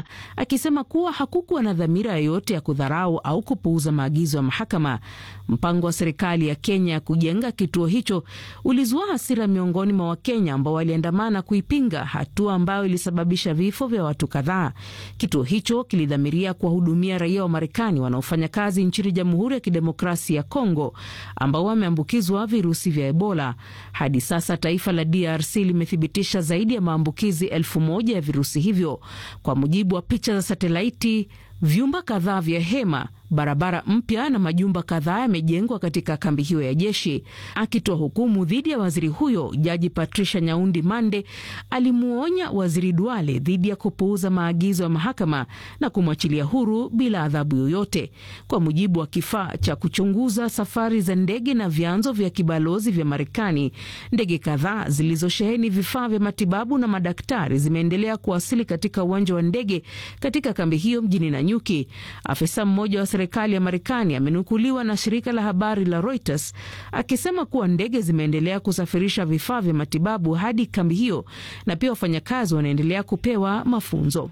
akisema kuwa hakukuwa na dhamira yoyote ya kudharau au kupuuza maagizo ya mahakama. Mpango wa serikali ya Kenya ya kujenga kituo hicho ulizua hasira miongoni mwa Wakenya ambao waliandamana kuipinga, hatua ambayo ilisababisha vifo vya watu kadhaa. Kituo hicho kilidhamiria kuwahudumia raia wa Marekani wanaofanya kazi nchini Jamhuri ya Kidemokrasia ya Kongo ambao wameambukizwa virusi vya Ebola. Hadi sasa taifa la DRC limethibitisha zaidi ya maambukizi elfu moja ya virusi hivyo, kwa mujibu wa picha za satelaiti. Vyumba kadhaa vya hema, barabara mpya na majumba kadhaa yamejengwa katika kambi hiyo ya jeshi. Akitoa hukumu dhidi ya waziri huyo, jaji Patricia Nyaundi Mande alimuonya waziri Duale dhidi ya kupuuza maagizo ya mahakama na kumwachilia huru bila adhabu yoyote. Kwa mujibu wa kifaa cha kuchunguza safari za ndege na vyanzo vya kibalozi vya Marekani, ndege kadhaa zilizosheheni vifaa vya matibabu na madaktari zimeendelea kuwasili katika uwanja wa ndege katika kambi hiyo mjini Nanyuki. Afisa mmoja wa serikali ya Marekani amenukuliwa na shirika la habari la Reuters akisema kuwa ndege zimeendelea kusafirisha vifaa vya matibabu hadi kambi hiyo na pia wafanyakazi wanaendelea kupewa mafunzo.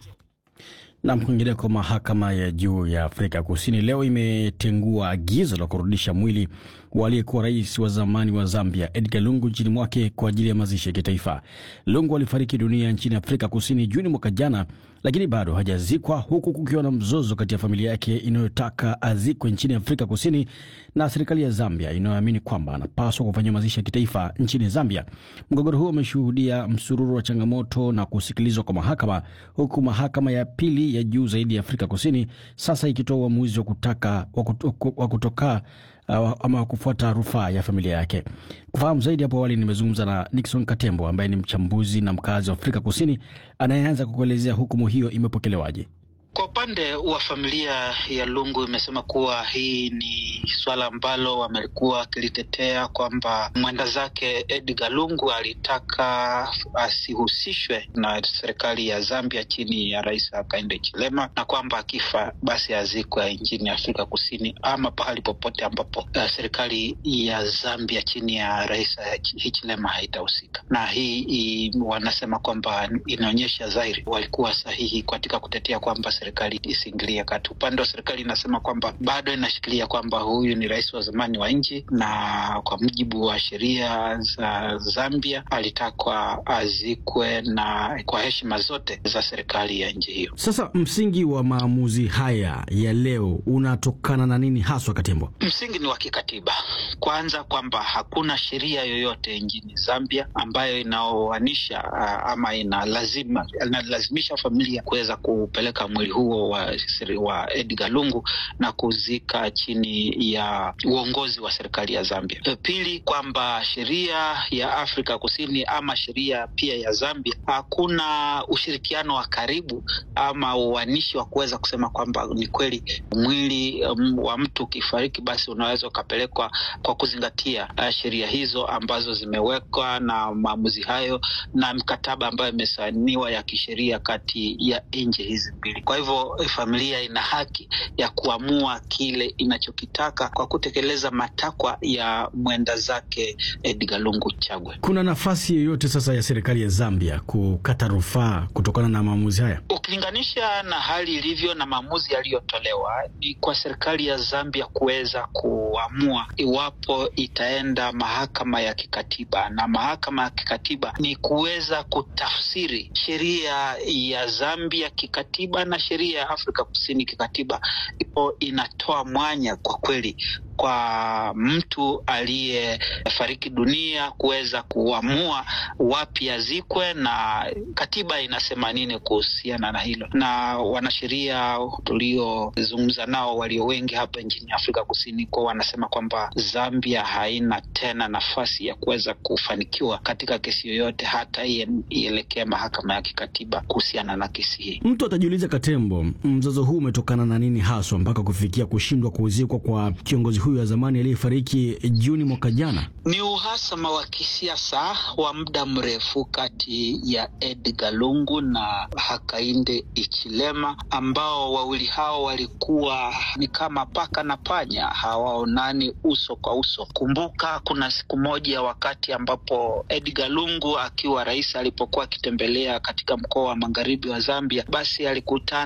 Na kwingineko, mahakama ya juu ya Afrika Kusini leo imetengua agizo la kurudisha mwili wa aliyekuwa rais wa zamani wa Zambia Edgar Lungu nchini mwake kwa ajili ya mazishi ya kitaifa. Lungu alifariki dunia nchini Afrika Kusini Juni mwaka jana, lakini bado hajazikwa, huku kukiwa na mzozo kati ya familia yake inayotaka azikwe nchini Afrika Kusini na serikali ya Zambia inayoamini kwamba anapaswa kufanyiwa mazishi ya kitaifa nchini Zambia. Mgogoro huo umeshuhudia msururu wa changamoto na kusikilizwa kwa mahakama, huku mahakama ya pili ya juu zaidi ya Afrika Kusini sasa ikitoa uamuzi wa kutaka wa kutoka uh, ama wa kufuata rufaa ya familia yake. Kufahamu zaidi, hapo awali nimezungumza na Nixon Katembo ambaye ni mchambuzi na mkazi wa Afrika Kusini anayeanza kukuelezea hukumu hiyo imepokelewaje. Kwa upande wa familia ya Lungu imesema kuwa hii ni swala ambalo wamekuwa wakilitetea kwamba mwenda zake Edgar Lungu alitaka asihusishwe na serikali ya Zambia chini ya Rais Hakainde Hichilema, na kwamba akifa basi azikwe nchini Afrika Kusini ama pahali popote ambapo uh, serikali ya Zambia chini ya Rais Hichilema haitahusika. Na hii i, wanasema kwamba inaonyesha dhahiri walikuwa sahihi katika kutetea kwamba serikali isiingilie kati. Upande wa serikali inasema kwamba bado inashikilia kwamba huyu ni rais wa zamani wa nchi, na kwa mujibu wa sheria za Zambia alitakwa azikwe na kwa heshima zote za serikali ya nchi hiyo. Sasa msingi wa maamuzi haya ya leo unatokana na nini haswa, Katembo? Msingi ni wa kikatiba, kwanza kwamba hakuna sheria yoyote nchini Zambia ambayo inaoanisha ama inalazima inalazimisha familia kuweza kupeleka mwili huo wa, wa Edgar Lungu na kuzika chini ya uongozi wa serikali ya Zambia. Pili, kwamba sheria ya Afrika Kusini ama sheria pia ya Zambia hakuna ushirikiano wa karibu ama uanishi wa kuweza kusema kwamba ni kweli mwili um, wa mtu ukifariki basi unaweza ukapelekwa kwa kuzingatia uh, sheria hizo ambazo zimewekwa na maamuzi hayo na mkataba ambayo imesainiwa ya kisheria kati ya nchi hizi mbili. Kwa hivyo familia ina haki ya kuamua kile inachokitaka kwa kutekeleza matakwa ya mwenda zake Edgar Lungu Chagwe. Kuna nafasi yoyote sasa ya serikali ya Zambia kukata rufaa kutokana na maamuzi haya? Ukilinganisha na hali ilivyo na maamuzi yaliyotolewa, ni kwa serikali ya Zambia kuweza kuamua iwapo itaenda mahakama ya kikatiba, na mahakama ya kikatiba ni kuweza kutafsiri sheria ya Zambia kikatiba na sheria ya Afrika Kusini kikatiba, ipo inatoa mwanya kwa kweli kwa mtu aliyefariki dunia kuweza kuamua wapi azikwe na katiba inasema nini kuhusiana na hilo. Na wanasheria tuliozungumza nao walio wengi hapa nchini Afrika Kusini kwa wanasema kwamba Zambia haina tena nafasi ya kuweza kufanikiwa katika kesi yoyote, hata ielekea mahakama ya kikatiba kuhusiana na kesi hii. Mtu atajiuliza, Katembo, mzozo huu umetokana na nini haswa mpaka kufikia kushindwa kuzikwa kwa kiongozi huyu wa zamani aliyefariki Juni mwaka jana? Ni uhasama wa kisiasa wa muda mrefu kati ya Edgar Lungu na Hakainde Hichilema, ambao wawili hao walikuwa ni kama paka na panya, hawaonani uso kwa uso. Kumbuka kuna siku moja wakati ambapo Edgar Lungu akiwa rais alipokuwa akitembelea katika mkoa wa magharibi wa Zambia, basi alikutana